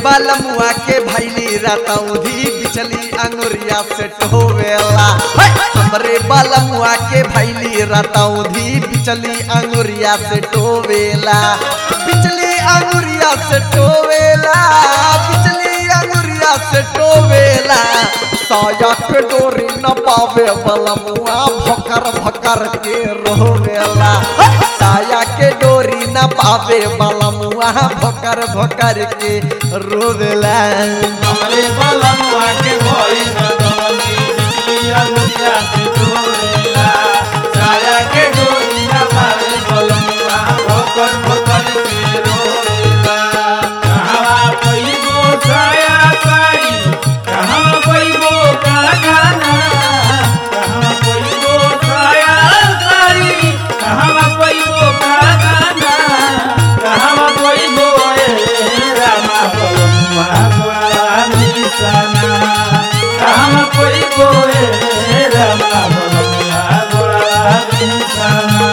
बालमुआ के भैली रतौधी बिचली अंगुरिया से टोवेला है! हमरे बालमुआ के भैली रतौधी बिचली अंगुरिया से टोवेला बिचली अंगुरिया से टोवेला बिचली अंगुरिया से टोवेला साया के डोरी न पावे बलमुआ भकर भकर के रोवेला है! साया के डोरी न पावे बलमुआ भकर भकर के रोवेला हमरे बलमुआ के भई रतनी बिजली अनुरिया से डोरेला साया के डोरी ना पावे बलमुआ भोकर भोकर के रोएला कहवा पैबो साया साड़ी कहवा पैबो कागाना कहवा पैबो साया साड़ी कहवा पैबो कागाना कहवा पैबो ए रामा बलमुआ बड़ा निशाना कहवा पैबो ए रामा बलमुआ बड़ा निशाना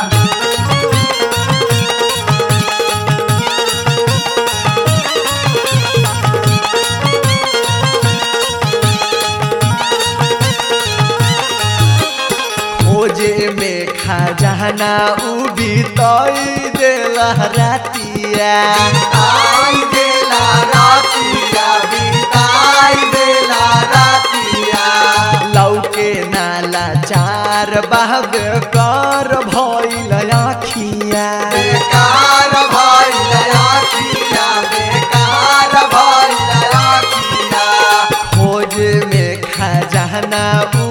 खोजे में खजाना उबी तई देला रातिया आई देला रातिया बिताई देला रातिया लौके नाला चार बहब कर भइल आखिया बेकार भइल आखिया बेकार भइल आखिया खोज में खजाना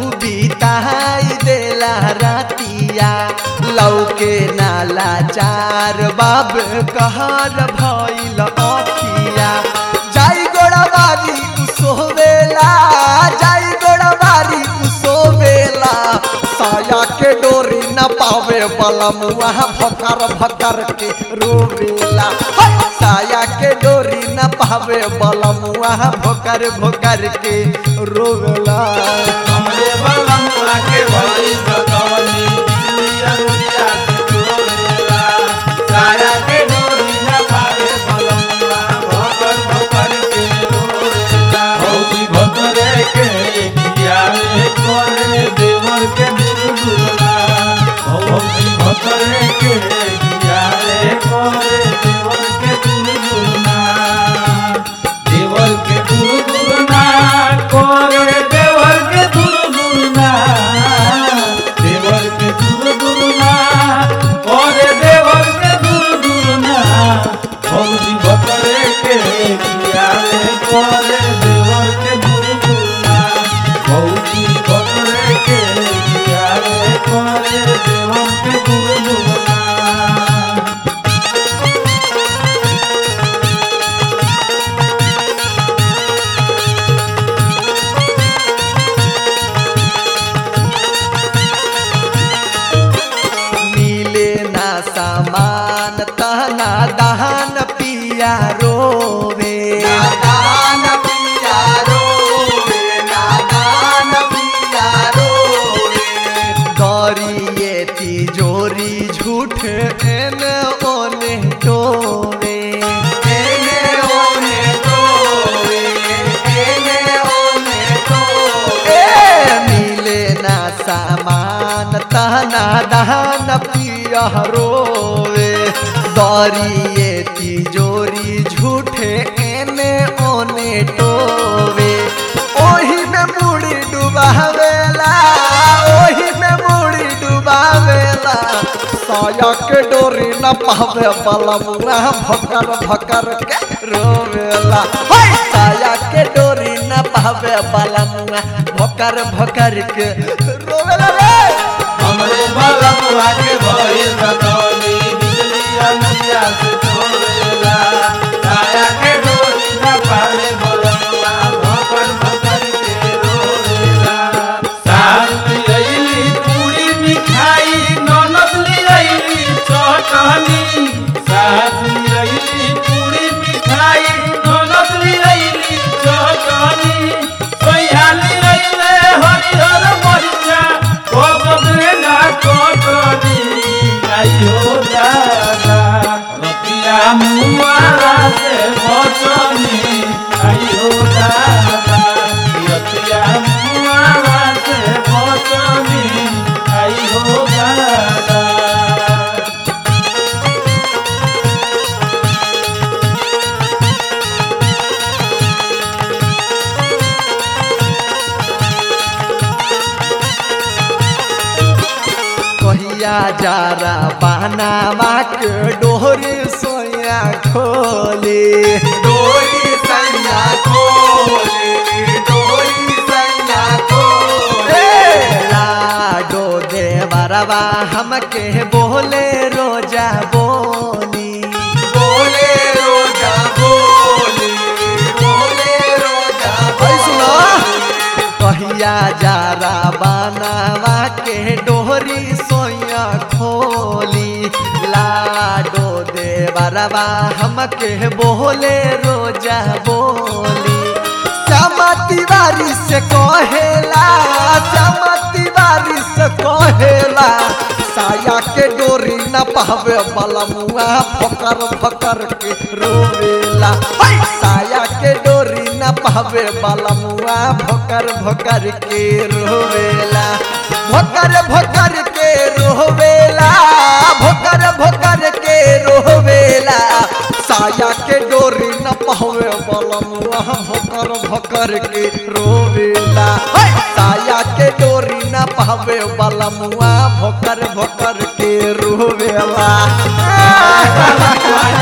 बिताई देला रातिया लौके नाला चार बाब कहर भइल अखिया जाई गोड़ाबारी सोवेला जाई गोड़ाबारी सोवेला साया के डोरी न पावे बलमुआ भकर भकर के रोवेला है! साया के डोरी न पावे बलमुआ भकर भकर के रोवेला हमरे बलमुआ के भई रतनी बिजली अनुरिया से डोरेला साया के डोरी ना पावे बलमुआ भोकर भोकर के रोएला भौजी भोकरे के किया रे करे देवर के दुर्गुना भौजी भोकरे के किया रे करे देवर के दुर्गुना देवर के दुर्गुना करे देवर के दुर्गुना देवर के दुर्गुना करे देवर के दुर्गुना भौजी बकरे के किया रे करे देवर के दुर्गुना भौजी बकरे के किया रे करे देवर के दुर्गुना मिले ना सामान तना दहन पिया रोवे दान पिया रोवे दान पिया रोवे गौरिए तिजोरी झूठ एने ओने टोवे एने ओने टोवे एने ओने टोवे मिले ना सामान तना दहन पिया रोवे दौरिए तिजोरी झूठे एने ओने टोवे ओही में मुड़ी डुबावेला ओही में मुड़ी डुबावेला साया के डोरी न पावे बलमुआ भकर भकर के रोवेला हाय साया के डोरी न पावे बलमुआ भकर भकर के रोवेला रे हमरे बलमुआ के भई रतनी बिजली अनुरिया से डोरेला साया के डोरी ना पावे बलमुआ भोकर भोकर के रोएला सास लियली पूरी मिठाई ननद लियली चटनी सास लियली पूरी मिठाई ननद लियली चटनी सैया लियले हरिहर मरिचा कोबरे ना कोटनी आई कहिया जारा बहनावा के डोहरी सोया खोली डोरी सैया खोले डोरी सैया खोले लाडो देवरवा हमके बोले रोजा बोली बोले रोजा बोले बोले रोजा भाई सुनो कहिया जारा बनावा के डोहरी सोया खोली लाडो देवरवा हमके बोले रोजा बोली श्यामा तिवारी से कहेला श्यामा तिवारी से कहेला साया के डोरी न पावे बलमुआ फकर फकर के रोवेला हाय! साया के डोरी न पावे बलमुआ भोकर भोकर के रोवेला भोकर भोकर के रोवेला भोकर भोकर के रोवेला साया के डोरी न पावे बलमुआ भोकर भोकर के रोवेला हाय! साया के डोरी न पावे बलमुआ भोकर भोकर के रोवेला